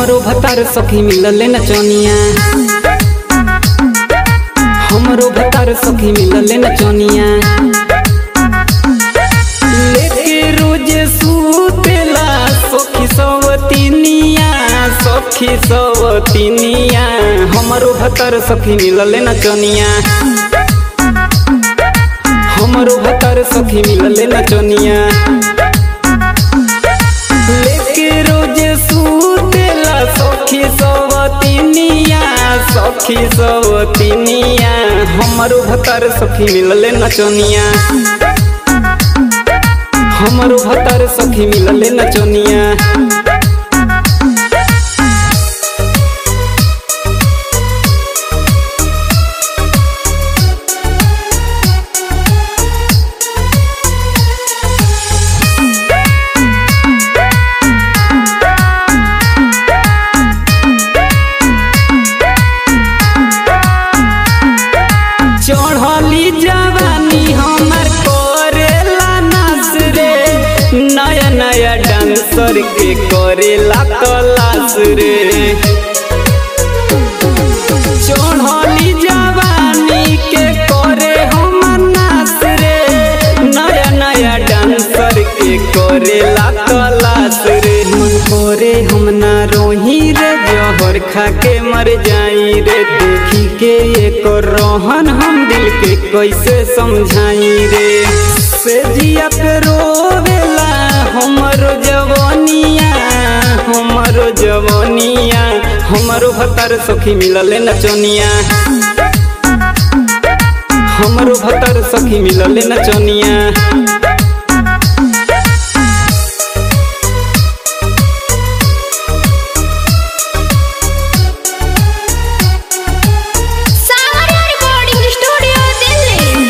हमरो भतार सखी मिलल नचनिया हमरो भतार सखी मिलल नचनिया लेके रोज सुतेला सखी सवतिनिया सखी सवतिनिया हमरो भतार सखी मिलल नचनिया हमरो भतार सखी मिलल नचनिया लेके रोज सुतेला सखी सवतिनिया सखी सवतिनिया हमरो भतार सखी मिलल नचनिया हमरो भतार सखी मिलल नचनिया चढ़ली जवानी हमर करेला नाच रे नया नया डांसर के करेला तलाश रे चढ़ली जवानी के करे हमर नाच रे नया नया डांसर के करेला तलाश रे मन करे हम ना रोही रे जहर खा के मर जाई रे देखी के एक रोहन हम दिल के कैसे समझाई रे से जिया पे रोवेला हमरो जवानिया हमरो जवानिया हमरो भतार सखी मिलल नचनिया हमरो भतार सखी मिलल नचनिया सावरिया रिकॉर्डिंग स्टूडियो दिल्ली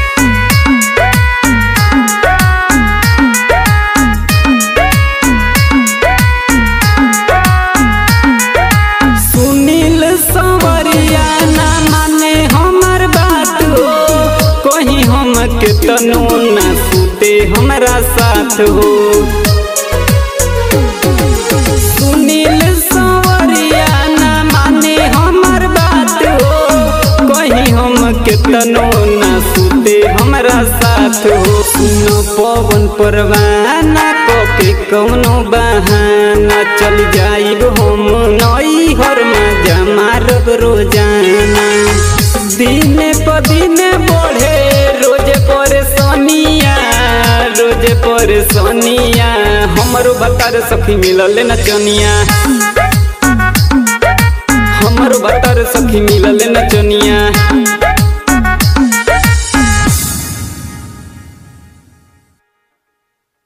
सुनील संवरिया ना माने हमर बात हो कहीं हम के तनो ना सूते हमरा साथ हो सुनील संवरिया ना माने हमर बात हो कहीं हम के तनो ना सूते हमरा साथ हो सुनो पवन परवाना के कौनो बहाना चल जाइब हम नई हर में जमारब रोजाना दिन प दिन बढ़े रोज परेशानिया रोज परेशानिया हमरो बतार सखी मिलल नचनिया हमरो बतार सखी मिलल नचनिया